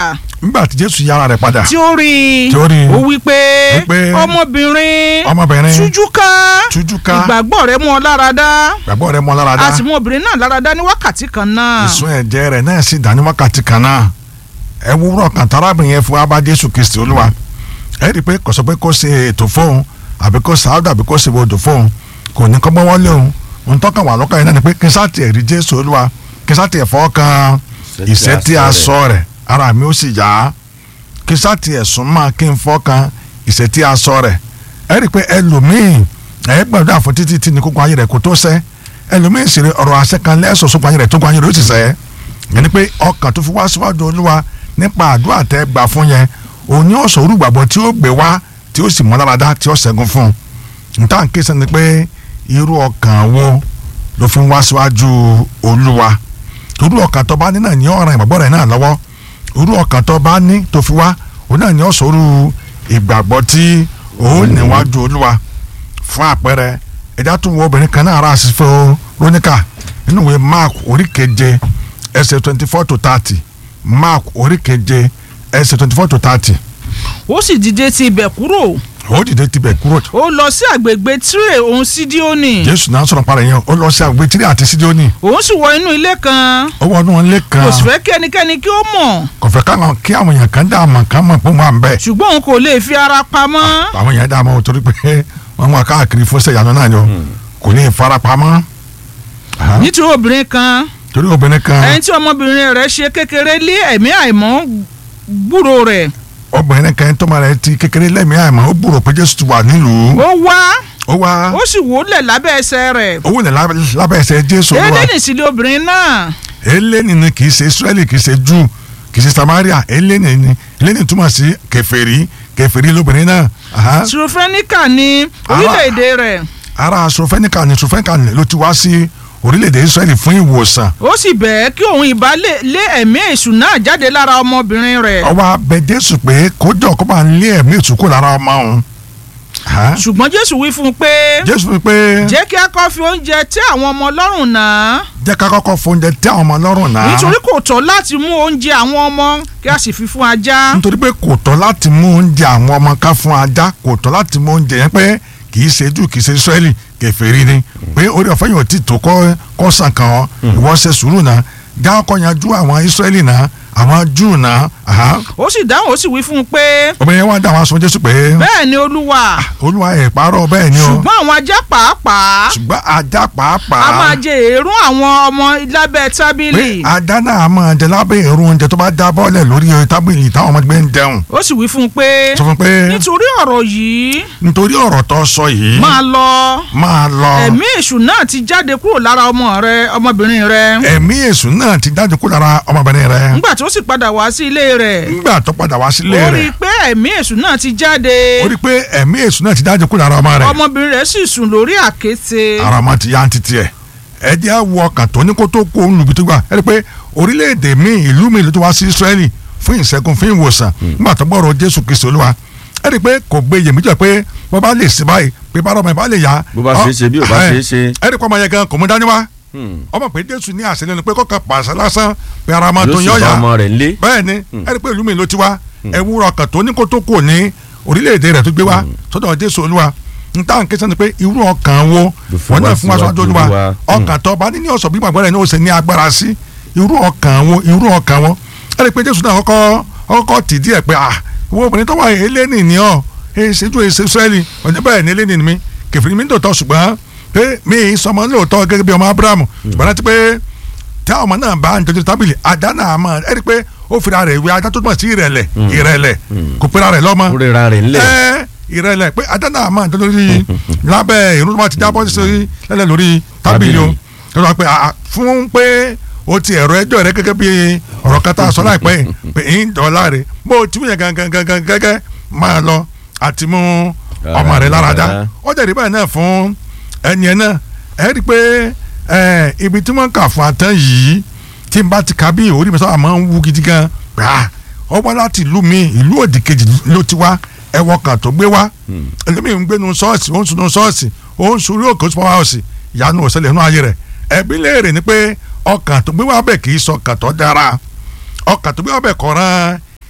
nígbà tí jésù yára rẹ̀ padà tí ó rí i Tí ó rí i. ó wí pé Wípé ọmọbìnrin ọmọbìnrin tújú ká tújú ká ìgbàgbọ́ rẹ̀ mú ọ lára dá gbàgbọ́ rẹ̀ mọ́ lára dá a sì mú obìnrin náà lára dá ní wákàtí kan náà ìsun ẹ̀jẹ̀ rẹ̀ náà sì dá ní wákàtí kan náà ẹ wúrọ̀ kan tarábìnrin yẹn fún abá jésù kristi olúwa ẹ rí i pé kò sọ pé kó ṣe ètò fóun àbí kó ṣàádọ́ àbí kó ṣe odò fóun kò ní kọ́ gbọ́wọ́ lé òun òun tọ́ka wà lọ́kàn yẹn náà ni pé kí n sáà tiẹ̀ rí jésù olúwa kí n sáà tiẹ̀ fọ́ kan ìṣẹ́ tí a sọ rẹ̀ ara mi ó sì yá kí n sáà tiẹ̀ sún mọ́ kí n fọ́ kan ìṣẹ́ tí a sọ rẹ̀ ẹ rí i pé ẹlòmíì ẹ gbàdúrà fún títí tí ní kókó ayé rẹ̀ kó tó sẹ́ ẹlòmíì sì rí ọ̀rọ̀ àṣẹ kan lẹ́sọ̀ sókun ayé rẹ̀ tó kó ayé rẹ̀ ó sì sẹ́ yẹn ni pé ọkàn tó fi wá síwájú olúwa nípa àdúrà tẹ́ gbà fún yẹn òun ni ó sọ orúgbàgbọ́ tí ó gbé wá tí ó sì mọ́ láradá tí ó ṣẹ́gun fún un níta ń ké sẹ́ni pé irú ọkàn wo ló fi ń wá síwájú olúwa irú ọkàn tó bá ní náà ní ọ̀ràn ìgbàgbọ́ rẹ̀ náà lọ́wọ́ irú ọkàn tó bá ní tó fi wá òun náà ní ó sọ̀rọ̀ ìgbàgbọ́ tí òun níwájú olúwa fún àpẹẹrẹ ẹ̀dá tó wọ obìnrin kan náà ara àṣìfẹ́ róníkà nínú ìwé mark orí keje ẹsẹ̀ twenty four to thirty mark orí keje ẹsẹ̀ twenty four to thirty ó sì dìde ti ibẹ̀ kúrò ó dìde tibẹ̀ kúrò ó lọ sí àgbègbè tírè òun sídíónì jésù náà sọ̀rọ̀ parẹ́ yẹn ó lọ sí àgbẹ̀ tírí àti sídíónì òun sì wọ inú ilé kan ó wọnú ilé kan kò sì fẹ́ kí ẹnikẹ́ni kí ó mọ̀ kò fẹ́ káwọn kí àwọn èèyàn kan dá àmọ̀ kan mọ̀ pé wọ́n à ń bẹ̀ ṣùgbọ́n òun kò lè fi ara pamọ́ àwọn èèyàn dá àmọ̀ torí pé wọ́n wà káàkiri fún sẹ́yànú náà yọ kò ní ìfarapamọ́ Aha. nítorí obìnrin kan torí obìnrin kan ẹni tí ọmọbìnrin rẹ̀ ṣe kékeré lé ẹ̀mí àìmọ́ gbúrò rẹ̀ obìnrin kan tó máa rẹ̀ ti kékeré lẹ́mìí àìmọ́ ó gbúrò pé jésù ti wà nílùú ó wá ó wá ó sì wólẹ̀ lábẹ́ ẹsẹ̀ rẹ̀ owó ní lábẹ́ ẹsẹ̀ jésù olúwa édénì sì lé obìnrin náà eléni ni kì í ṣe israẹli kì í ṣe jù kì í ṣe samaria eléni ni eléni túmọ̀ sí kèfèrí kèfèrí lóbìnrin náà Aha. sùrùfẹ́níkà ní orílẹ̀-èdè rẹ̀ ara sọfẹ́nìkà ni sọfẹ́nìkà ni ló ti wá sí orílẹ̀-èdè israẹli fún ìwòsàn ó sì bẹ̀ẹ́ kí òun ìbá lè lé ẹ̀mí èṣù náà jáde lára ọmọbìnrin rẹ̀ ọwọ́ abẹ jésù pé kójọ kó bá ń lé ẹ̀mí ìtúkù lára ọmọ òun Aha. ṣùgbọ́n jésù wí fún un pé jésù wí pé jẹ́ kí a kọ́ fi oúnjẹ tẹ́ àwọn ọmọ lọ́rùn náà jẹ́ ká kọ́kọ́ fóúnjẹ tẹ́ àwọn ọmọ lọ́rùn náà nítorí kò tọ́ láti mú oúnjẹ àwọn ọmọ kí a sì fi fún ajá nítorí pé kò tọ́ láti mú oúnjẹ àwọn ọmọ ká fún ajá kò tọ́ láti mú oúnjẹ yẹn pé kì í ṣe jù kì í ṣe israẹli kèfèrí ni pé orí ọ̀fẹ́ yóò ti tó kọ́ kọ́ sàn kàn ọ́ ìwọ ṣe sùúrù náà já ọkọ̀ yanjú àwọn israẹli náà àwọn júù náà aha. ó sì dáhùn ó sì wí fún un pé obìnrin yẹn wá dá àwọn aṣọ jésù pé bẹ́ẹ̀ ni olúwa olúwa ẹ̀ parọ́ bẹ́ẹ̀ ni o ṣùgbọ́n àwọn ajá pàápàá ṣùgbọ́n ajá pàápàá a máa jẹ èérún àwọn ọmọ lábẹ́ pé tábìlì ajá náà máa jẹ lábẹ́ èrò oúnjẹ tó bá dá bọ́ọ̀lẹ̀ lórí tábìlì táwọn ọmọ gbé ń jẹun ó sì wí fún un pé sọ fún pé nítorí ọ̀rọ̀ yìí nítorí ọ̀rọ̀ tó sọ yìí máa lọ máa lọ ẹ̀mí èṣù náà ti jáde kúrò lára ọmọ rẹ ọmọbìnrin rẹ ẹ̀mí èṣù náà ti jáde kó lára ọmọbìnrin rẹ nígbà tó sì padà wá sí ilé rẹ̀ nígbà tó padà wá sílé ó rí rẹ̀ i pé ẹ̀mí èṣù náà ti jáde ó rí i pé ẹ̀mí èṣù náà ti jáde kó lára ọmọ rẹ̀ ọmọbìnrin rẹ̀ sì sùn lórí àkéte ara ọmọ ti yá ń títí ẹ̀ ẹ jẹ́ wo ọkàn tó ní kó tó kó olùbí tó gbà ẹ rí i pé orílẹ̀-èdè míì ìlú míì ló tó wá sí Ísírẹ́lì fún ìṣẹ́gun fún ìwòsàn nígbà tó gbọ́rọ̀ Jésù Kristi Olúwa ẹ rí i pé kò gbé iyèméjì pé wọ́n bá lè ṣe báyìí pé bá ọmọ ẹ bá lè yá bó bá ṣe é ṣe bí ò bá ṣe é ṣe. ẹ rí i pé ọmọ yẹn gan kò mú dání wá ọmọ pé Jésù ní àṣẹ lẹ́nu pé kọ́kàn pàṣẹ lásán pé ara máa tó yóò sì yọ̀ bá yá ọmọ rẹ̀ ńlé. bẹ́ẹ̀ ni ẹ rí i pé ìlú mi ló ti wá ẹ wúrọ̀ ọkàn tó ní kó tó kù ní orílẹ̀-èdè rẹ̀ tó gbé wá sọ́dọ̀ Jésù Olúwa n ta n kẹsàn-án ni pé irú ọkàn wo Ló fi wọn wá náà fún wa sọ́dọ̀ síwájú Olúwa Olúwa. ọkàn tó bá ní ní ọ̀sọ̀ bí gbàgbọ́ rẹ̀ ní ó ṣe ní agbára sí irú ọkàn wo irú ọkàn wo ẹ rí i pé Jésù náà kọ́kọ́ kọ́kọ́ tì díẹ̀ pé ah wo obìnrin tó wà eléni ni ọ èsèjú èsè Ísírẹ́lì ọ̀jẹ̀ bẹ́ẹ̀ ni eléni ni mi kẹfìrí mi ń tòótọ́ ṣùgbọ́n pé mi ì sọmọ lóòótọ́ gẹ́gẹ́ bí ọmọ Abrahamu ṣùgbọ́n láti pé tí àwọn ọmọ náà bá ń jọjọ tábìlì ajá náà mọ̀ ẹ rí i pé ó fira rẹ̀ ìwé ajá tó túmọ̀ sí ìrẹ̀lẹ̀ ìrẹ̀lẹ̀ kò pera rẹ̀ lọ́mọ ó rẹra rẹ̀ ńlẹ̀. ẹ ìrẹ̀lẹ̀ pé ajá náà máa ń tọ́ lórí lábẹ́ ìrún tó bá ti jábọ́ sí lẹ́lẹ̀ lórí tábìlì o tó sọ pé àà, fún pé o ti ẹ̀rọ ẹjọ́ rẹ gẹ́gẹ́ bí ọ̀rọ̀ kata sọ láìpẹ́ yìí pé ń dọ̀ọ́lá rẹ bó o ti mú yẹn gangan gangan gẹ́gẹ́ máa lọ àti mú ọmọ rẹ lára dá ó jẹ́ ìdíbà náà fún ẹni ẹ náà ẹ rí i pé ẹ, ibi tí wọ́n kà fún atán yìí tí n bá ti ka bí orí mi sábà máa ń wú gidi gan gbà ọ wá láti ìlú mi ìlú òdì kejì ló ti wá ẹwọ kan tó gbé wá ẹlòmíì ń gbénu ṣọ́ọ̀ṣì ó ń sunú ṣọ́ọ̀ṣì ó ń sun orí òkè oṣù pàwọ́ ọ̀sì ìyanu òṣèlè inú ayé rẹ̀ ẹbí léèrè ni pé ọkàn tó gbé wá bẹ̀ kì í sọ ọkàn tó dára ọkàn tó gbé wá bẹ̀ kọ̀ọ̀ràn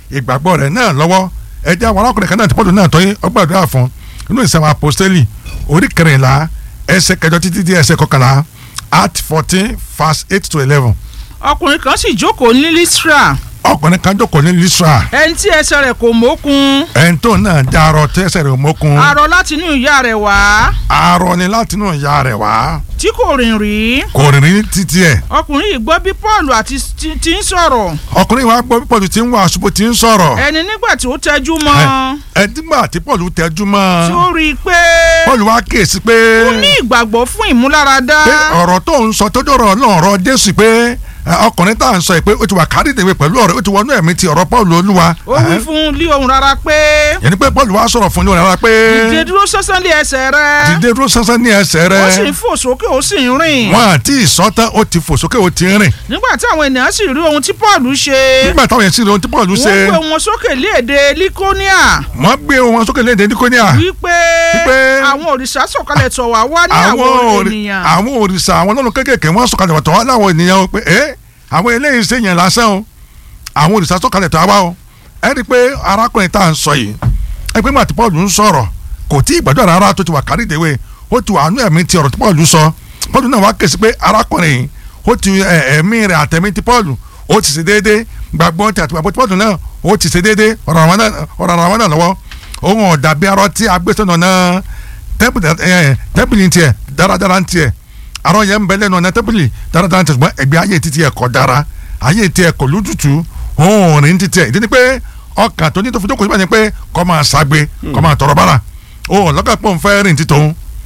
ìgbàgbọ́ rẹ̀ náà lọ́wọ́ ẹjẹ́ àwọn arákùnrin kan náà ti pọ́ọ̀lù náà tọ́yé ọgbàdúrà fún inú ìsẹ̀wọ̀n apostoli orí kẹrìnlá ẹsẹ̀ kẹjọ títí dé ẹsẹ̀ kọkànlá act fourteen verse eight to eleven ọkùnrin kan sì jókòó ní Lísírà ọkùnrin kan jókòó ní Lísírà ẹni tí ẹsẹ̀ rẹ̀ kò mókun ẹni tó náà já arọ tẹsẹ̀ rẹ̀ mókun arọ láti inú ìyá rẹ̀ wá arọ ni láti inú ìyá rẹ̀ wá tí kò rìn rí kò rìn ní títí ẹ̀ ọkùnrin yìí gbọ́ bí Paul àti ti ti ń sọ̀rọ̀ ọkùnrin wa gbọ́ bí Pọ́ọ̀lù ti ń wá àṣùbọ̀ ti ń sọ̀rọ̀ ẹni nígbà tí ó tẹjú mọ́ ẹ̀ẹ́dígbà tí Pọ́ọ̀lù tẹjú mọ́ tí ó rí i pé Pọ́ọ̀lù wa kíyèsí pé ó ní ìgbàgbọ́ fún ìmúláradá pé ọ̀rọ̀ tó ń sọ tó dọ̀rọ̀ náà ọ̀rọ̀ Jésù pé ẹ, ọkùnrin tá à ń sọ yìí pé ó ti wà kárí ìdèwé pẹ̀lú ọ̀rọ̀ ó ti wọnú ẹ̀mí ti ọ̀rọ̀ Pọ́ọ̀lù Olúwa ó wí fún un lí ohùn rárá pé yẹn ni pé Pọ́ọ̀lù wa sọ̀rọ̀ fún un rárá pé dìde dúró sánsan lé ẹsẹ̀ rẹ̀ dìde dúró sánsán ní ẹsẹ̀ ó sì rẹ̀ ń fò sókè ó sì ń rìn wọn àti ìsọtán ó ti fò sókè ó ti rìn nígbà tí àwọn ènìyàn sì rí ohun tí Paul ṣe nígbà táwọn yẹn sì rí ohun tí Pọ́ọ̀lù ṣe wọ́n gbé wọn sókè lé èdè Líkóníà wọ́n gbé wọn sókè léde níkóníà wípé Wípé àwọn òrìṣà sọ̀kalẹ̀ tọ̀ wá wá ní àwọn àwọn òrì- ènìyàn àwọn òrìṣà àwọn ọlọ́run kéékèèké wọ́n sọ̀kalẹ̀ wọ̀tọ̀ wá láwọn ènìyàn o pé ẹ́ àwọn eléyìí ṣe yẹn lásán o àwọn òrìṣà sọ̀kalẹ̀ tó wá o ẹ rí i pé arákùnrin tá à ń sọ yìí ẹ pé màtí Pọ́ọ̀lù ń sọ̀rọ̀ kò tí ì gbàdúrà rárá tó ti wà kárí ìdèwé ó ti wà nú ẹ̀mí ti ọ̀rọ̀ tí Pọ́ọ̀lù sọ Pọ́ọ̀lù náà wá ké sí pé arákùnrin yìí ó ti ẹ, ẹ̀mí rẹ̀ àtẹ̀mí ti Pọ́ọ̀lù ó ti ṣe déédéé gbàgbọ́ ti àtìgbàgbọ́ ti Pọ́ọ̀lù náà ó ti ṣe déédéé ọ̀rọ̀ àwọn náà ọ̀rọ̀ àwọn náà lọ́wọ́ òun ọ̀dàbí arọ tí agbésọ̀nà náà tẹ́pìlì ẹ̀ tẹ́pìlì tiẹ̀ dáradára tiẹ̀ arọ yẹn ń bẹ lẹ́nu ọ̀nà tẹ́pìlì dáradára tiẹ̀ ṣùgbọ́n ẹgbẹ́ ayé títí ẹ̀ kọ́ dára ayé tiẹ̀ kọ́ lójútu òun rìn títí ẹ̀ ìdí ni pé ọkàn tó ní tó fi jókòó síbẹ̀ ni pé kọ́ máa ṣàgbé kọ́ máa tọrọ bára òun lọ́kàn pọ̀ ń fẹ́ rìn títò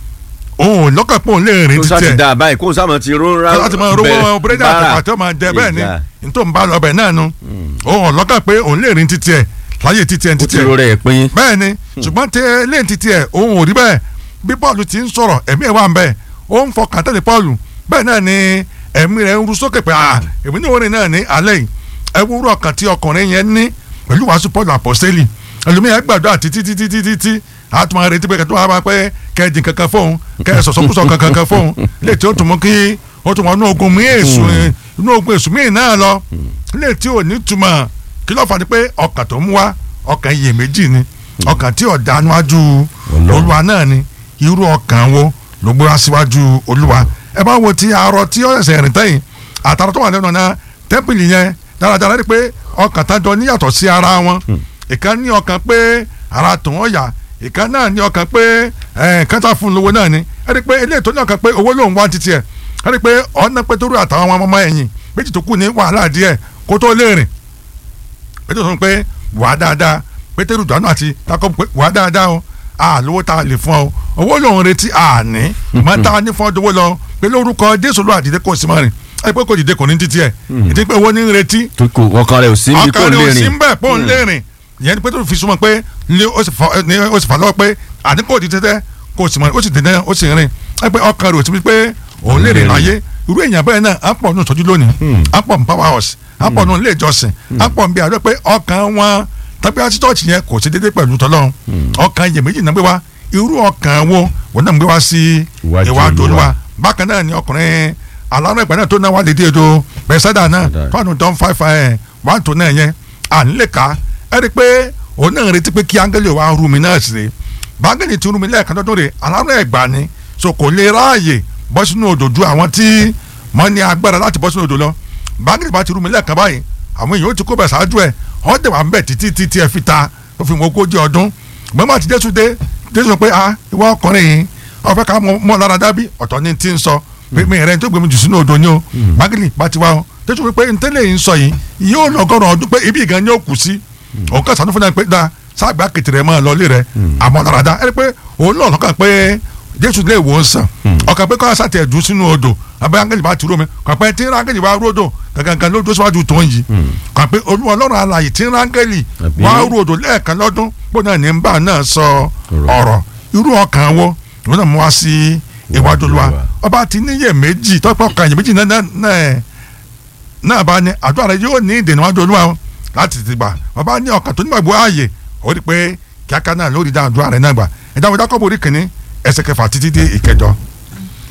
òun lọ́kàn pọ̀ ń lè rìn kó sá títí ti ẹ̀ da báyìí kó sá mọ̀ ti rún rá láti máa rówó búrẹ́dì àtàkà tó máa jẹ bẹ́ẹ̀ ni nítorí ń bá lọ bẹ̀ náà nu òun lọ́kàn pé òun lè rìn títí ẹ̀ láyé títí ẹ̀ ó títí ti ẹ̀ ro rẹ̀ pín bẹ́ẹ̀ ni ṣùgbọ́n tẹ lẹ́yìn títí ẹ̀ òun ò rí bẹ́ẹ̀ bí Pọ́ọ̀lù ti ń sọ̀rọ̀ ẹ̀mí ẹ̀ wà ń bẹ́ẹ̀ ó ń fọkàn tẹ́lẹ̀ Pọ́ọ̀lù bẹ́ẹ̀ náà ni ẹ̀mí rẹ̀ ń ru sókè pé ah èmi ní orin náà ní alẹ́ yìí ẹ wúrú ọkàn tí ọkùnrin yẹn ní pẹ̀lú wàásù Pọ́ọ̀lù àpọ́sítélì ẹlòmíyàn gbàdúrà títí títí títí tí a tún máa retí pé kẹtù wàá pé kẹjìn kankan fóun kẹ sọ̀sọ́kùsọ̀ kankan kan fóun lè tí ó tún mú kí ó tún wọn inú ogun mí èṣù inú ogun èṣù míì náà lọ lè tí ò ní túmọ̀ kí ló fà ní pé ọkàn tó mú wá ọkàn iyèméjì ni ọkàn tí ọ̀dà níwájú olúwa náà ni irú ọkàn wo ló gbéra síwájú olúwa ẹ bá wo ti arọ tí ó ṣẹ̀ṣẹ̀ rìn tẹ́yìn àtàrà tó wà lẹ́nu ọ̀nà tẹ́pìlì yẹn dáradára rí pé ọkàn tájọ níyàtọ̀ sí ara wọn ìkan ní ọkàn pé ara tòun ọ̀yà ìkan náà ní ọkàn pé kẹta fún lówó náà ni ẹ rí pé eléyìí tó ní ọkàn pé owó lòun wá títí ẹ ẹ rí pé ọ̀nà pétérù àtàwọn ọmọ ẹ̀yìn méjì tó kù ní wàhálà díẹ̀ kó tó lè rìn pétérù sọ pé wàá dáadáa pétérù dànù àti takọ pé wàá dáadáa o a lówó tá a lè fún ọ owó lòun retí a ní mọ tá a ní fún ọ dówó lọ pé lórúkọ jésù ló àdìdé kò sí mọ rìn ẹ pé kò dìde kò ní títí ẹ ìdí pé owó ní retí tó kò ọkàn rẹ̀ ò sí níbi kò ọkàn lè rẹ̀ ò sí rìn ń bẹ̀ pọ̀ ń lè rìn ìyẹn ni pétérù fi súnmọ́ pé ní ó sì fà- ní ó sì fà lọ́wọ́ pé àní kò dìde tẹ́ kò sì mọ ó sì dìde ó sì rìn ẹ pé ọkàn rẹ̀ ò sí pé òun lè rìn láyé irú èèyàn bẹ́ẹ̀ náà á pọ̀ nù tọ́jú lónìí á pọ̀ ní power house á pọ̀ nù ilé ìjọsìn á pọ̀ ní bí àdó pé ọkàn wọn tàbí àti church yẹn kò sí déédéé pẹ̀lú tọ́lọ́run ọkàn iyèméjì náà gbé wá irú ọkàn wo wọn náà gbé wá sí Iwájú iwájú Olúwa. olúwa bákan náà ni ọkùnrin alárùn ẹgbẹ́ náà tó náà wà lédè èdò bẹ́sẹ̀dà náà Bẹ́sẹ̀dà. fáànù dán fáìfà ẹ̀ wà tó náà yẹn à ń lè ka ẹ rí i pé òun náà retí pé kí áńgẹ́lì wa rú mi náà sí i báńgẹ́lì ti rú mi lẹ́ẹ̀kan lọ́dún rẹ̀ alárùn ẹgbà ni so kò lè ráàyè bọ́ sínú odò ju àwọn tí wọ́n ní agbára láti bọ́ sínú odò lọ báńgẹ́lì bá ti rú mi lẹ́ẹ̀kan báyìí àwọn èèyàn ó ti kó bẹ̀ ṣáájú ẹ̀ ọ́ dẹ̀ wà ń bẹ̀ títí títí ẹ fi ta ó fi mọ ogójì ọdún gbọ́n àti jésù dé jésù sọ pé ah ìwọ ọkùnrin yìí ọ̀fẹ́ ká mọ mọ lára dábí ọ̀tọ̀ ní ti ń sọ pé mi rẹ̀ ń tó gbé mi jù sínú odò ni o mágìlì bá ti wá o jésù wípé ntẹ́lẹ̀ yìí ń sọ yìí yóò lọ́gọ́rùn ọdún pé ibi ìgan ni ó kù sí òun kà sànú fún náà pé da sáàgbà kìtìrẹ mọ́ ọ lọ́lé rẹ̀ àmọ́ lára dá ẹ pé òun náà lọ́kàn pé jésù lè wò ó sàn ọkàn pé kọ́ńtà sàtẹ̀ dùn sínú odò abẹ́ áńgẹ́lì bá ti rú mi kàn pé tí áńgẹ́lì wá rú odò gangan ló dó síwájú tó ń yìí kàn pé olúwa ọlọ́run alààyè tí áńgẹ́lì Àbí? wá rú odò lẹ́ẹ̀kan lọ́dún bó náà ní ń bá náà sọ ọ̀rọ̀ irú ọkàn wo ìwọ náà mú wá sí iwájú olúwa Olúwa. ọba ti níyè méjì tọ́pọ̀ ọkàn yè méjì náà náà náà náà bá ní àdúrà rẹ yóò ní ìdènà wájú olúwa o láti ti gbà ọba ní ọkàn tó nígbàgbọ́ ààyè ó rí i pé kíákà náà lórí dá àdúrà rẹ náà gbà ẹ̀dá wọ́n jákọ́bù orí kìíní ẹsẹ̀ kẹfà títí dé ìkẹjọ.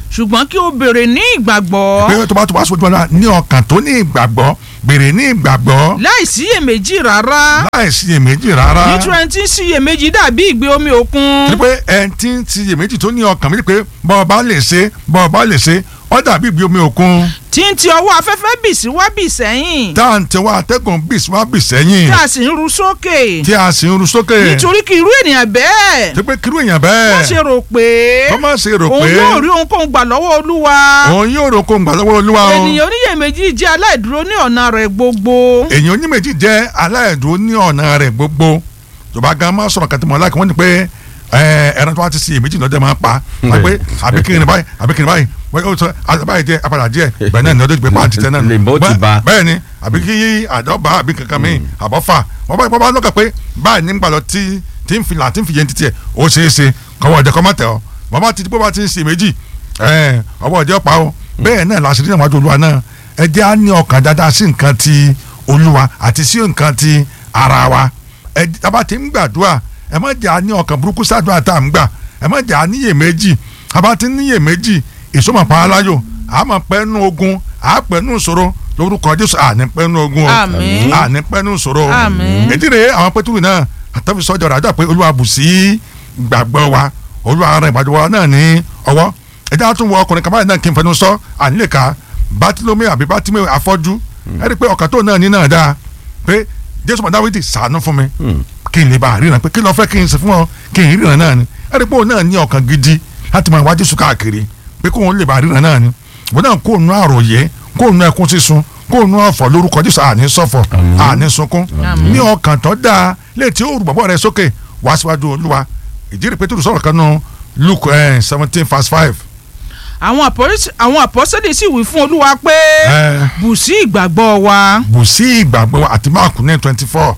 ṣùgbọ́n kí o béèrè ní ìgbàgbọ́ pé tó bá tó bá sọ fún wa ní ọkàn tó ní ìgbàgbọ́ béèrè ní ìgbàgbọ́ láì síyèméjì rárá láì síyèméjì rárá nítorí ẹni tí ń síyèméjì dàbí ìgbé omi òkun torí pé ẹni tí ń síyèméjì tó ní ọkàn méjì pé bọ́ọ̀ bá lè ṣe bọ́ọ̀ bá lè ṣe ó dàbí ìgbé omi òkun tí ń ti ọwọ́ afẹ́fẹ́ bì sí wá bì sẹ́yìn tá à ń tẹwọ́ atẹ́gùn bì sí wá bì sẹ́yìn tí a sì ń ru sókè tí a sì ń ru sókè nítorí kí irú ènìyàn bẹ́ẹ̀ tó pé kírú èèyàn má ṣe bẹ́ẹ̀ rò pé wọ́n má ṣe rò òun pé yóò rí ohunkóhun gbà lọ́wọ́ olúwa òun yóò rò kó ń gbà lọ́wọ́ olúwa o ènìyàn oníyèméjì jẹ́ aláìdúró ní ọ̀nà rẹ̀ gbogbo èèyàn oníméjì jẹ́ aláìdúró ní ọ̀nà rẹ̀ gbogbo yorùbá gan máa sọ̀rọ̀ kàtí mọ̀ láàkì wọ́n ní pé ẹ, ẹran tó wá ti sí èméjì lọ́jọ́ máa pa wọ́n pé àbí kí ni báyìí àbí kí ni báyìí wọ́n yóò sọ àbáyé jẹ́ apàdà díẹ̀ bẹ́ẹ̀ náà ni ọdún ìgbẹ́ pàǹtí tẹ́ náà nù. Lè bó ti Bẹ́ẹ̀- ba. bẹ́ẹ̀ ni àbí kí àdọ́bà àbí kankan mi àbọ̀fà wọ́n bá wọ́n bá lọ́kàn pé báyìí ní gbàlọ́ tí tí ń filà tí ń fi yẹn títí ẹ̀ ó ṣeé ṣe kọ́wọ́ ọ̀dẹ kọ́ mọ́tẹ́ ọ wọ́n bá ti di pé wọ́n bá ti ń sí èméjì ẹ̀ ọwọ́ ọ̀dẹ ọ̀pá o bẹ́ẹ̀ náà làṣírí náà wájú olúwa náà ẹ jẹ́ á ní ọkàn dáadáa sí nǹkan ti olúwa àti sí nǹkan ti ara wa ẹ tábà ti ń gbàdúrà ẹ má jẹ́ á ní ọkàn burúkú sádùá tá à ń gbà ẹ má jẹ́ á níyè méjì tábà ti níyè méjì ìsọmọ pa aláyò àmọ́ pẹ́ẹ́nu ogun àpẹ́ẹ́nu ìṣòro lórúkọ jésù àní pẹ́ẹ́nu ogun o Àmín. àní pẹ́ẹ́nu ìṣòro o Àmín. èdè rèé àwọn pẹ́tùrì náà àtàwọn sọ́jọ́ rẹ̀ àjọ pé olúwa bù sí gbàgbọ́ wa olúwa ara ìbàdàn wa náà ní ọwọ́ ẹ̀dá tún wọ ọkùnrin kan báyìí náà kí n fẹnu sọ ànílèka bátílómì àbí bátímẹ̀ afọ́jú ẹ rí i pé ọkàn tó náà ní náà dáa pé jésù mọ̀ dáwídì ṣàánú fún mi kí n lè bá a ríran pé kí ló fẹ́ kí n ṣe fún ọ kí n ríran náà ni ẹ rí i pé òun náà ní ọkàn gidi láti máa wá jésù káàkiri pé kóun lè bá a ríran náà ni òun náà kó nu àròyé kó nu ẹkún sísun kó nu ọ̀fọ̀ lórúkọ jésù àní ṣọ̀fọ̀ àní sunkún Àmín. ní ọkàn tó dáa létí ó rù bàbá rẹ sókè wá síwájú olúwa ìjírí pétérù sọ̀rọ̀ kan nù luke seventeen verse five. àwọn àpọ́s- àwọn àpọ́sẹ́lì sì wí fún olúwa pé ẹ bù sí ìgbàgbọ́ wa. bù sí ìgbàgbọ́ àti máàkù ní twenty four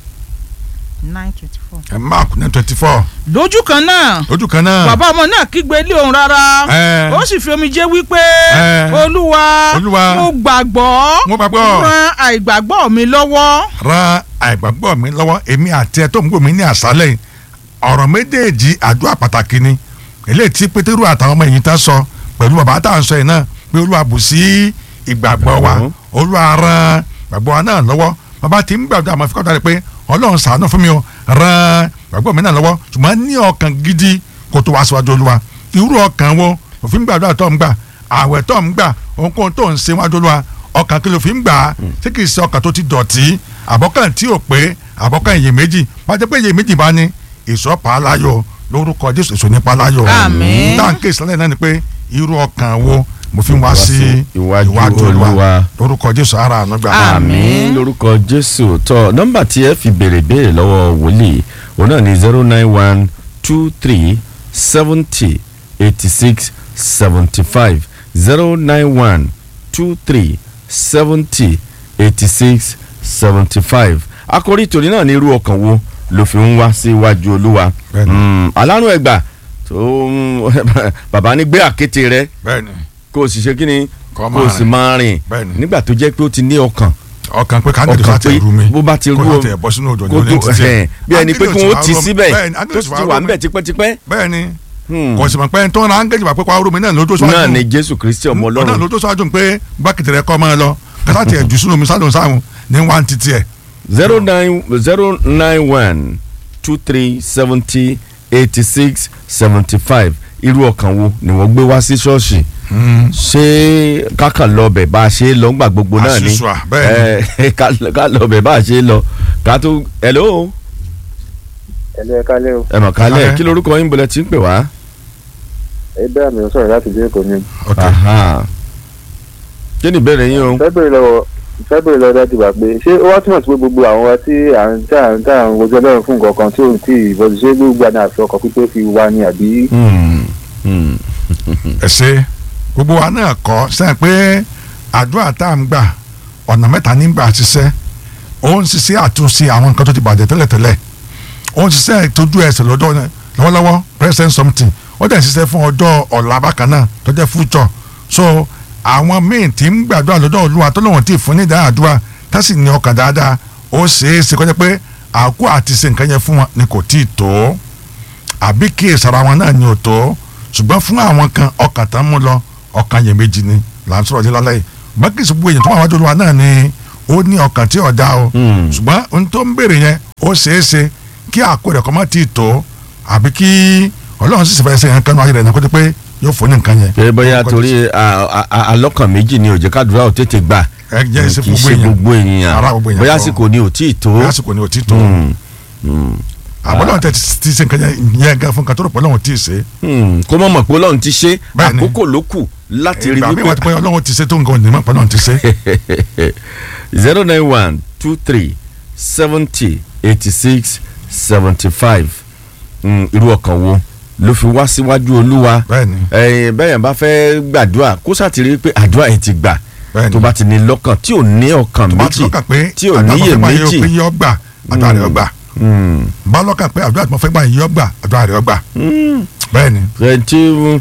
nine twenty four. ẹ máàkù ní twenty four lójú kan náà lójú kan náà bàbá ọmọ náà kígbe lé òun rárá Ẹ. ó sì fi omijé wípé Ẹ. olúwa Olúwa. mo gbàgbọ́ Mo gbàgbọ́. ran àìgbàgbọ́ mi lọ́wọ́ ran àìgbàgbọ́ mi lọ́wọ́ èmi àti ẹ tó ń gbọ́ mi ní àṣálẹ̀ yìí. ọ̀rọ̀ méjèèjì àdúrà pàtàkì ni eléyìí tí pétérù àtàwọn ọmọ ẹ̀yìn tán sọ pẹ̀lú bàbá tá à ń sọ yìí náà pé olúwa bù sí ìgbàgbọ́ wa Ìgbàgbọ́. olúwa ran ìgbàgbọ́ wa náà lọ́wọ́ bàbá tí ń gbàdúrà àmọ́ fíkọ́ dáre pé ọlọ́run ṣàánú fún mi o ran ìgbàgbọ́ mi náà lọ́wọ́ ṣùgbọ́n ní ọkàn gidi kó tó wá síwájú olúwa irú ọkàn wo òfin gbàdúrà tó ń gbà àwẹ̀ tó ń gbà ohunkóhun tó ń ṣe wájú olúwa ọkàn kí ló fi ń gbà á tí kì í ṣe ọkàn tó ti dọ̀tí àbọ̀kàn tí ò pé àbọ̀kàn iyèméjì wọ́n ti pé iyèméjì bá ní ìsọ̀pá aláyọ̀ lórúkọ jésù èso nípa aláyọ̀ Àmín. táǹkì ìsọ̀lẹ̀ náà ni pé irú ọkàn wo mo fi ń wá Wá sí sí iwájú iwájú Olúwa. olúwa lórúkọ jésù ara àánú gbà. Àmín. àmín lórúkọ jésù tọ nọ́mbà tí ẹ fi béèrè béèrè lọ́wọ́ wòlíì òun náà ní zero nine one two three seventy eighty six seventy five zero nine one two three seventy eighty six seventy five àkòrí tòní náà ní irú ọkàn wo ló fi ń wá síwájú olúwa Bẹ́ẹ̀ni. Mm, alárùn ẹgbà tó ń bàbá ní gbé àkéte rẹ bẹ́ẹ̀ni kó o sì ṣe kí ni Kó kó máa o sì rìn. máa rìn Bẹ́ẹ̀ni. nígbà tó jẹ́ pé ó ti ní ọkàn ọkàn pé káńgẹ̀dì ọkàn bá ti rú mi bó bá ti rú kó o láti ẹ̀ bọ́ sínú òjò ní kó olè tó títí ẹ̀ bí ẹni pé kí wọ́n ti síbẹ̀ tó sì ti wà ń bẹ̀ tipẹ́tipẹ́ bẹ́ẹ̀ni Hmm. kò sì mọ̀ pé tó ń ra áńgẹ́jì wà pé kó arúmi náà lójó náà síwájú ni jésù kristi ọmọ náà ọlọ́run lójó síwájú pé bákìtì rẹ kọ́ máa lọ kátà tiẹ̀ jù sínú omi sálòm sáwọn ní wá ń títí ẹ̀ zero nine zero nine one two three seventy eighty six seventy five irú ọkàn wo ni wọ́n gbé wá sí ṣọ́ọ̀ṣì ṣé kákan lọ bẹ̀ bá a ṣe é lọ ńgbà gbogbo náà ni Àṣìṣọ́ à, bẹ́ẹ̀ ẹ ká ká lọ bẹ̀ bá a ṣe é lọ ká tó hello ẹlẹ́ ẹ̀ka lẹ́ o ẹ mọ̀ kálẹ̀ Kálẹ̀. kí lorúkọ yín bọ̀lẹ̀ tí ń pè wá. ẹgbẹ́ mi ò sọ̀rọ̀ láti dé èkó ni. ok Aha. kí ni ìbéèrè yín o. fẹ́ bèrè lọ́wọ́ fẹ́ bèrè lọ́wọ́ dájú wa pé ṣé ó wá túmọ̀ sí pé gbogbo àwọn wa tí à ń tá à ń tá à ń wojú ọlọ́run fún nǹkan kan tí òun tí ìbọ̀dù ṣé gbogbo àná àfi ọkọ̀ pípé fi wá ni àbí. Hmm. Hmm. ẹ ṣe gbogbo wa náà kọ́ sẹ́yìn pé àdúrà tá à ń gbà ọ̀nà mẹ́ta ní gbà ṣiṣẹ́ ó ń ṣiṣẹ́ àtúnṣe àwọn nǹkan tó ti bàjẹ́ tẹ́lẹ̀tẹ́lẹ̀ ó ń ṣiṣẹ́ ìtọ́jú ẹsẹ̀ lọ́dọ̀ lọ́wọ́lọ́wọ́ present something ó dẹ̀ ń ṣiṣẹ́ fún ọjọ́ ọ̀la bákan náà tó jẹ́ future so àwọn míì tí ń gbàdúrà lọ́dọ̀ olúwa tó lóun ti fún ní ìdá àdúrà tá sì ní ọkàn dáadáa ó ṣeé ṣe kọjá pé àkó àti ṣe nǹkan yẹn fún wọn ni kò tí ì tó àbí kí ìsara wọn náà ni ò tó ṣùgbọ́n fún àwọn kan ọkàn tán mú lọ ọkàn yẹn méjì ni là ń sọ̀rọ̀ ní lálẹ́ yìí bákì sọ gbogbo èèyàn tó wà wájú olúwa náà ni ó ní ọkàn tí ọ̀dà o Hmm. ṣùgbọ́n ohun tó ń béèrè yẹn ó ṣeé ṣe kí àkó rẹ̀ kọ́ má ti tó àbí kí ọlọ́run sì fẹ́ ṣe yẹn kánú ayé rẹ̀ náà kó tó pé yóò fún ní nǹkan yẹn. pé bóyá torí a- a- a- alọ́kàn méjì ni ó jẹ́ kádùúrà ò tètè gbà ẹ jẹ́ ṣe kì í gbogbo ṣe èèyàn gbogbo ènìyàn Ara gbogbo èèyàn bóyá kọ́. àsìkò ni ò tí ì tó. lásìkò ni ò tí tó Hmm. Hmm. àbọ̀lọ́run tẹ ti ṣe nǹkan yẹn gan fún nǹkan tó rò pé ọlọ́run tí ì ṣe Hmm. kó mọ̀ mọ̀ pé ọlọ́run ti ṣe Bẹ́ẹ̀ni. àkókò ló kù láti rí ìgbà mi wà wípé pé ọlọ́run ti ṣe tó nǹkan ò ní mọ̀ pé ọlọ́run ti ṣe. zero nine one two three seventy eighty six seventy five irú ọkàn wo ló fi wá síwájú olúwa bẹ́ẹ̀ni ẹ̀yin bẹ́ẹ̀ yẹn bá fẹ́ gbàdúrà kó sàtìrí pé àdúrà yẹn ti gbà bẹ́ẹ̀ni tó bá ti ní lọ́kàn tí ò ní ọkàn tó bá ti méjì lọ́kàn pé tí ò àdúrà níyè tó fẹ́ gbà méjì. yóò pé yọ gbà àdúrà rẹ̀ ọgbà Hmm. bá lọ́kàn pé àdúrà tó fẹ́ gbà yọ gbà àdúrà rẹ̀ ọgbà Hmm. bẹ́ẹ̀ni. ẹ tí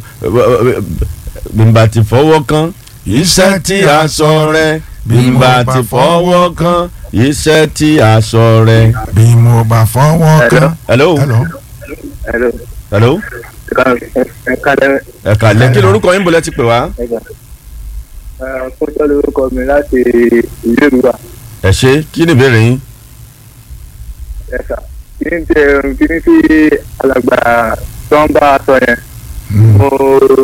bímbà ti fọwọ́ kan iṣẹ́ tí a sọ rẹ bímbà ti fọwọ́ kan iṣẹ́ tí a sọ rẹ. bí mo bá fọwọ́ kan. hello hello Hello. hello ẹ kálẹ̀ ẹ kàlẹ́ kí lorúkọ yín bọ̀lẹ́ ti pè wá. ẹ̀gbà. fúnjọ́ lórúkọ mi láti ìlú ìrúwà ẹ ṣe kí ni ìbéèrè yín. ẹ̀ka. kí ni tí kí ni tí alàgbà tó ń bá a sọ yẹn Mm. mo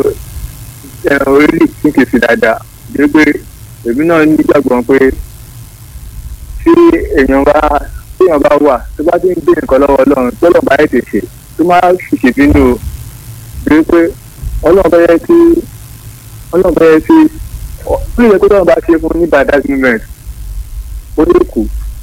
orílẹ̀ ní kìsì dáadáa bí pé èmi náà nígbàgbọ́ pé tí èèyàn bá tí èèyàn bá wà tó bá ti ń gbé nǹkan lọ́wọ́ ọlọ́run tó lọ́ọ́ bá yẹ ti ṣe tó máa ṣìṣe bínú o bí pé ọlọ́run bá yẹ kí ọlọ́run bá yẹ kí ó lè yẹ kó lọ́run bá ṣe fún ní bad moment ó lè kù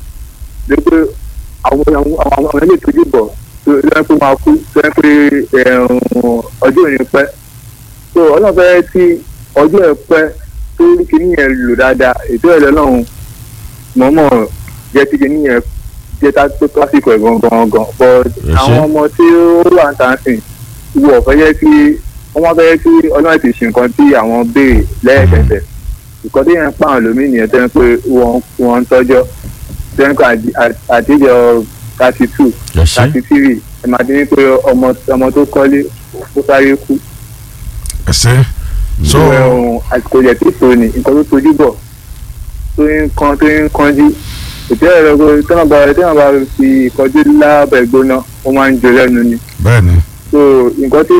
bí pé àwọn àwọn àwọn àwọn ilé ìtọ́jú bọ̀ tó yẹ kó máa kú tó yẹ pé ẹ̀rùn ọjọ́ òní pẹ́ so ọlọ́run fẹ́ tí ọjọ́ ẹ̀ pẹ́ tó rí kíní yẹn lò dáadáa ètò ẹ̀ lọ́lọ́run mọ̀ọ́mọ̀ jẹ́ kí kíní yẹn jẹ́ tá tó tásìkò ẹ̀ gangan gan but ṣé. àwọn ọmọ tí ó wà ń tàn sìn wọ̀ fẹ́ yẹ kí wọ́n fẹ́ yẹ kí ọlọ́run ti ṣe nǹkan tí àwọn béèrè lẹ́ẹ̀kẹsẹ̀ ìkọ́dé yẹn pa àwọn lómi nìyẹn tẹ́ ń pé wọ́n wọ́n ń tọ́jọ́ tẹ́ ń pé àtijọ́ thirty two ẹ ṣe thirty three ẹ̀ máa dín ní pé ọmọ ọmọ tó kọ́lé ó sáré kú ẹ ṣe so ẹ̀hún àsìkò yẹ tí tó ni nǹkan tó tojú bọ̀ tó ń kan tó ń kanjú ètò ẹ̀rọ tẹ́wọ̀n bá tẹ́wọ̀n bá fi ìkọjú lábẹ́ gbóná ó máa ń jẹ lẹ́nu ni bẹ́ẹ̀ni so nǹkan tí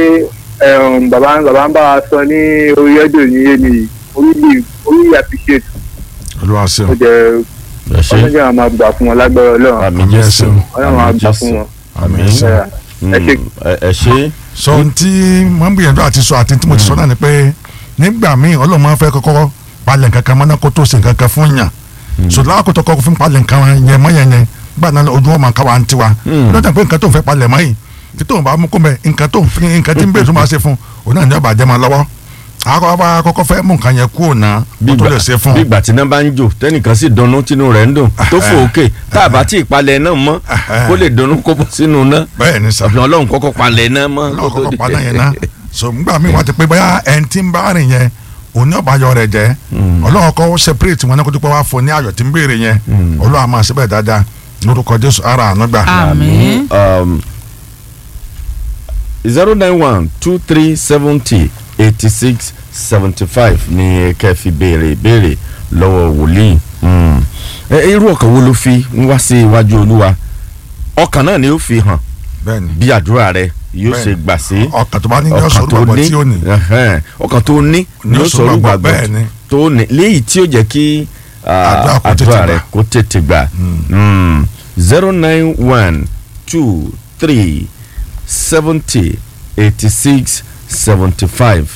ẹ̀hún bàbá bàbá ń bá wa sọ ní orí ẹ̀dọ̀ ní yé ni orílẹ̀ orílẹ̀ appreciate olúwa ó ṣeun jẹ́ ẹ ṣe ọlọ́jà àwọn máa gbà fún wọn lágbára ọlọ́run àmì Àmín jésù Jésù. ọlọ́run máa gbà fún wọn. àmì Àmín. ṣe. ẹ ṣe ẹ ṣe so n tí mo ń gbìyànjú àti sọ àti tí mo ti sọ náà ni pé nígbà míì ọlọ́run máa ń fẹ́ kọ́kọ́ palẹ̀ nǹkan kan mọ́ná kó tó ṣe nǹkan kan fún yàn so lákòótọ́ kọ́kọ́ fún palẹ̀ nǹkan yẹn mọ́ yẹn yẹn gbà náà ojú wọn máa ká wa ń tiwa Mm. lọ́jà pé nǹkan tó ń fẹ́ palẹ̀ mọ́ yìí tí tóun bá mú kó mẹ́ nǹkan tó ń fi nǹkan tí ń bèrè tó máa ṣe fún òun náà ní ọba àjẹmọ́ lọ́wọ́ àkọ́kọ́ bá kọ́kọ́ fẹ́ mú nǹkan yẹn kúrò náà bí kó tó ìgbà lè ṣe fún bí ìgbà tí iná bá ń jò tẹnìkan sì dunnú tínú rẹ̀ ń dùn tó fò òkè tá a bá tí ì palẹ̀ náà mọ́ kó lè dunnú kó bọ́ sínú náà bẹ́ẹ̀ ni sà àbí ọlọ́run kọ́kọ́ palẹ̀ náà mọ́ lọ́wọ́ kọ́kọ́ pa náà yẹn ná so ngbà míì wọ́n ti pé bóyá ẹni tí ń bá rìn yẹn òun ní ọ̀bàyọ rẹ̀ jẹ́ ọlọ́run kọ́ separate wọn ní kó tó pé wá fún ní ayọ̀ tí ń béèrè yẹn ọlọ́run àmọ́ síbẹ̀ dáadáa lórúkọ jésù ara àánú gbà. àmín zero nine one two three seventy eighty six seventy five ni kẹ́ fi béèrè béèrè lọ́wọ́ wòlíì Mm. ẹ ẹ, irú ọkàn wo ló fi ń wá sí iwájú olúwa ọkàn náà ni ó fi hàn bẹ́ẹ̀ni bí àdúrà rẹ yóò Bẹ́ẹ̀ni. ṣe gbà sí ọkàn tó bá ní yọ ọkàn sọ̀rọ̀ tó gbàgbọ́ ní tí ó ní ẹhẹ́n, ọkàn tó ní ni ó sọ̀rọ̀ gbàgbọ́ bẹ́ẹ̀ni tó ní léyìí tí ó jẹ́ kí ah, Àdúrà kó tètè àdúrà rẹ gbà. kó tètè gbà zero nine one two three seventy eighty six seventy five.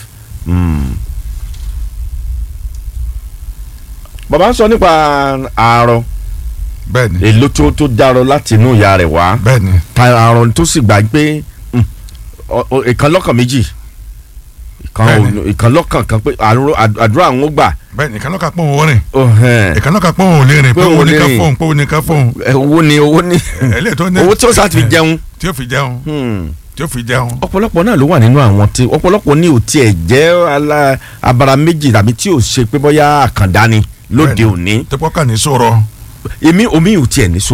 bàbá ń sọ nípa àárọ̀ bẹ́ẹ̀ni èlò tó tó dárọ láti inú ìyá rẹ̀ wá bẹ́ẹ̀ni ta àrùn tó sì gbà pé mm, ọ- ọ- ìkan lọ́kàn méjì ìkan Bẹ́ẹ̀ni. ò- ìkan lọ́kàn kan pé àrùn- àd- àdúrà àwọn ó gbà bẹ́ẹ̀ni ìkànnì kan pọ̀ òun rìn ó, hẹ́n. ìkànnì kan pọ̀ òun lè rìn pé Pé òun òun ní lè ká rìn. fóun pé òun ní ká fóun Ẹ, owó ni owó ni ẹlẹ́yìn tó ní owó tí ó sá ti fi jẹun tí ó fi jẹun Hmm. tí ó fi jẹun ọ̀pọ̀lọpọ̀ náà ló wà nínú àwọn tí ọ̀pọ̀lọpọ̀ ní ò tiẹ̀ jẹ́ ala- abara méjì tàbí tí ò ṣe pé bóyá àkàndá ni lóde Bẹ́ẹ̀ni. òní tó pọ̀ kà ní sọ̀rọ̀ èmi omi ò tiẹ̀ ní sọ̀rọ̀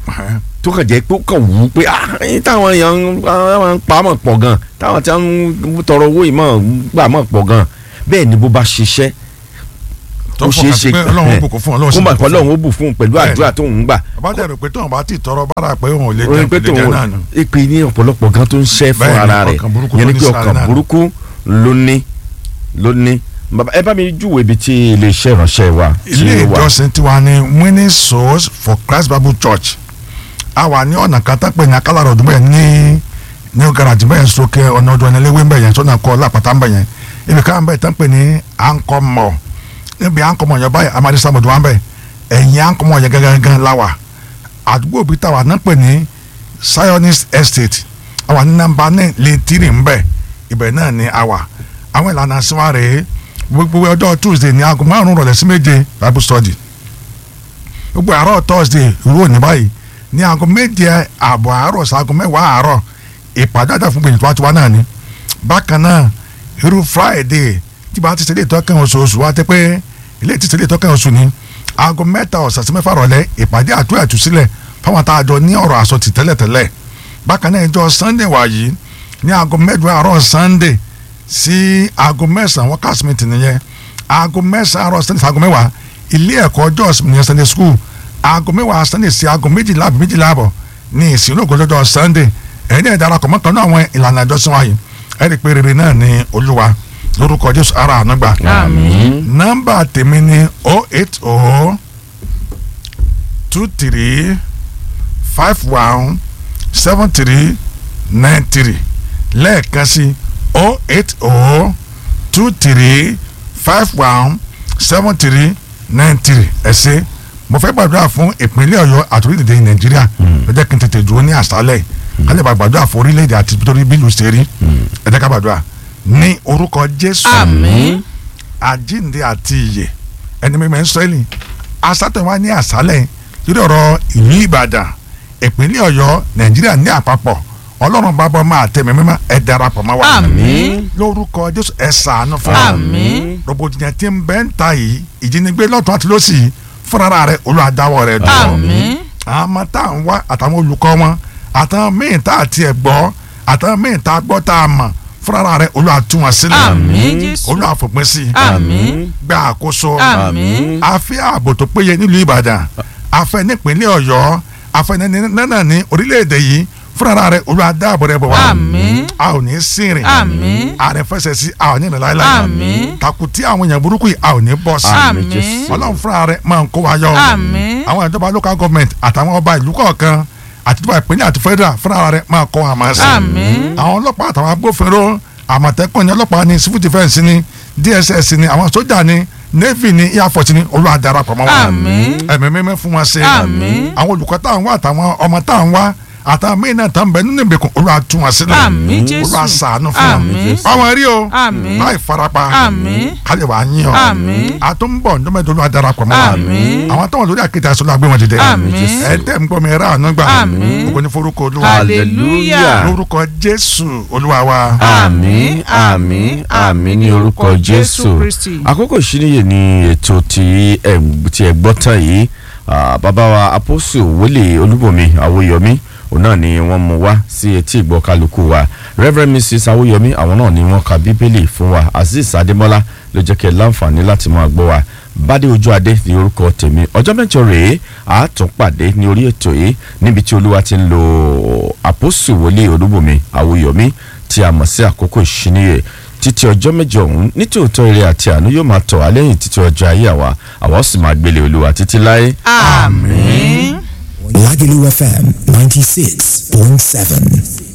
tó kàn jẹ́ pé ó kàn wú pé ah ẹyin táwọn èèyàn ń ń pa mọ̀ pọ̀ gan táwọn tí wọ́n ń tọrọ owó yìí mọ̀ ń gbà mọ̀ pọ̀ gan bẹ́ẹ̀ ni bó bá ṣiṣẹ́ tó ó ṣeé fọkàn ṣe sí pé ọlọ́run ó bùkún fún ọlọ́run kó sì mà bùkún kọ́ fún lọ́run ó bù fún un pẹ̀lú Bẹ́ẹ̀ ni. àdúrà tó ń gbà àbájá rẹ̀ pé tóun bá ti tọrọ bára pé òun ò lè orin jẹun pé kò lè jẹ tòun náà nù. ìpè ní ọ̀pọ̀lọpọ̀ gan tó ń ṣẹ́ fún Bẹ́ẹ̀ ni, ara rẹ̀ ọkàn burúkú yẹn ló ni ní pé sáré ọkàn náà. burúkú ló ní ló ní bàbá ẹ bá mi júwèé ibi tí iléeṣẹ́ ìránṣẹ́ wa tí ilé ó wà ìjọsìn tiwa ni winning souls for christ bible church a wà ní ọ̀nà kan tápẹ̀ ní akálàrọ̀ ọdún bẹ́ẹ̀ ní ní garaji bẹ́ẹ̀ sókè ọ̀nà ọdún ẹ̀nẹ́lẹ́wé bẹ́ẹ̀ yẹn sọ́nà kọ́ lápáta bẹ́ẹ̀ yẹn ibi káwọn bẹ́ẹ̀ tán pè ní ankomọ níbi ankomọ yẹn báyìí amadi sàmùdù wọn bẹ́ẹ̀ ẹ̀yìn ankomọ yẹn gángan láwà àdúgbò bíi táwa náà pè ní zionist estate àwa ní nàmbà ní lẹ́tìrì ńbẹ ibẹ̀ náà ní àwà àwọn ìlànà àṣìwá rèé gbogbo ọjọ́ tuesday ní aago márùn-ún rọ̀lẹ́ sí méje bible study gbogbo àárọ̀ thursday ìrú òní báyìí ní aago méje ààbọ̀ àárọ̀ sí aago mẹ́wàá àárọ̀ ìpàdé àjà fún gbèyìntì wájú náà ni bákan náà irú friday tí bá ti ṣe ilé ìtọ́kẹ́ oṣooṣù wá tẹ́ pé ilé ti ṣe ilé ìtọ́kẹ́ oṣù ni aago mẹ́ta ọ̀sán sí mẹ́fà rọ̀lẹ́ ìpàdé àtúnyà àtúnṣílẹ̀ fáwọn tá a jọ ní ọ̀rọ̀ àsọtì tẹ́lẹ̀tẹ́lẹ̀ bákan náà ìjọ sunday wàyí ní aago mẹ́jọ àárọ̀ sunday sí aago mẹ́sàn-án wọ́n kásìmìtì nìyẹn aago mẹ́sàn-án àárọ̀ sunday sí aago mẹ́wàá ilé ẹ̀kọ́ ọjọ́ ìsinmi ní sunday school aago mẹ́wàá sunday sí aago méjìlá àbí méjìlá àbọ̀ ní ìsìn olóògùn ọjọ́ sunday ẹ̀yin náà darapọ̀ mọ́ kan náà àwọn ìlànà ìjọsìn wáyé ẹ̀rí pé rere náà ní olúwa lórúkọ jésù ara ànúgbà àmín nọ́mbà tèmi ni o eight o two three five one seven three nine three lẹ́ẹ̀kan sí o eight o two three five one seven three nine three ẹ ṣé mo fẹ́ gbàdúrà fún ìpínlẹ̀ ọ̀yọ́ àti orílẹ̀-èdè nàìjíríà ẹ jẹ́ kí n tètè dúró ní àṣálẹ̀ ká lè bá gbàdúrà fún orílẹ̀-èdè àti torí bílù ṣe rí ẹ jẹ́ ká gbàdúrà ní orúkọ jésù àmín àjíǹde àti ìyè ẹni mímọ ìsírẹ́lì asátẹ̀wá ní àṣálẹ̀ lórí ọ̀rọ̀ ìlú ìbàdàn ìpínlẹ̀ ọ̀yọ́ nàìjíríà ní àpapọ̀ ọlọ́run bá bọ́ máa tẹ̀mí mímọ́ ẹ darapọ̀ mọ́ wa àmín lórúkọ jésù ẹ ṣàánú fún wa àmín rògbòdìyàn tí ń bẹ ń ta yìí ìjínigbé lọ́tún àti lọ́sì fúnra rẹ̀ olùwàdáwọ̀ rẹ̀ dùn àmín àwọn ọmọ tá à ń wá àtàwọn olùkọ́ wọn àtàwọn míì tá à tiẹ̀ gbọ́ àtàwọn míì tá a gbọ́ tá a mọ̀ fúnra rẹ̀ olùwàtúwọ̀n sílẹ̀ àmín jésù olùwàfòpin sí i àmín gba àkóso àmín a fẹ́ ààbò tó péye nílùú ìbàdàn a fẹ́ nípínlẹ̀ ọ̀yọ́ a fẹ́ nánà ní orílẹ̀-èdè yìí fúnra rẹ̀ olúwa dáàbò rẹ̀ bọ̀ wá àmín a ò ní sìnrìn àmín ààrẹ fẹsẹ̀ sí a ò ní ìrìn láéláé àmín takuti àwọn èèyàn burúkú yìí a ò ní bọ́ sí Àmín, àmín Jésù. ọlọ́run fúnra rẹ̀ máa ń kó wa yọ àmín àwọn ìjọba local government àtàwọn ọba ìlú kọ̀ọ̀kan àti ìjọba ìpínlẹ̀ àti federal fúnra rẹ̀ máa kó wa máa sí àmín àwọn ọlọ́pàá àtàwọn agbófinró àmọ̀tẹ́kùn ní ọlọ́pàá ní civil defence ní dss ní àwọn sójà ní navy ní air force ní olúwa darapọ̀ mọ́ wọn àmín ẹ̀mí mímí fún wọn ṣe àmín àwọn olùkọ́ tá à ń wá àtàwọn ọmọ tá à ń wá àtàwọn míì náà tá ń bẹ nínú ìgbèkùn olúwa tú wọn sílẹ̀ àmín jésù olúwa ṣàánú fún wọn àmín báwọn rí o àmín láì farapa àmín kálí wàá yín ọ àmín àtúnbọ̀ ndọ́mọdé olúwa darapọ̀ mọ́ wọn àmín àwọn táwọn lórí àkéte aṣọ la gbé wọn dìde àmín ẹ tẹ́ ń gbọ́ mi rà àánú gbà Àmín. ògo ní forúkọ olúwa hallelujah lórúkọ jésù olúwa wa. àmín àmín àmín ní orúkọ jésù Kristi. àkókò ìṣíníyè ni ètò tí ẹ tí ẹ gbọ́ tán yìí Ah, bàbá wa apọ́sù wọlé olúbọ̀mí àwòyọmí òun náà ni wọ́n mú wá sí etí ìgbọ́ kálukú wa reverend mrs àwòyọmí àwọn náà ni wọ́n ka bíbélì fún wa azeez adémọ́lá ló jẹ́ kí ẹ láǹfààní láti máa gbọ́ wa bádé ojú adé ní orúkọ tèmi ọjọ́ mẹ́jọ rèé àátún pàdé ní orí ètò yìí níbi tí olúwa ti ń lo apọ́sù wọlé olúbọ̀mí àwòyọmí tí a mọ̀ sí àkókò ìṣíníyè títí ọjọ́ mẹ́jọ ọ̀hún nítòótọ́ ire àti àánú yóò máa tọ̀ wá lẹ́yìn títí ọjọ́ ayé àwa àwa ó sì máa gbélé olúwa títí láé. àmín. Lagelu FM 96.7.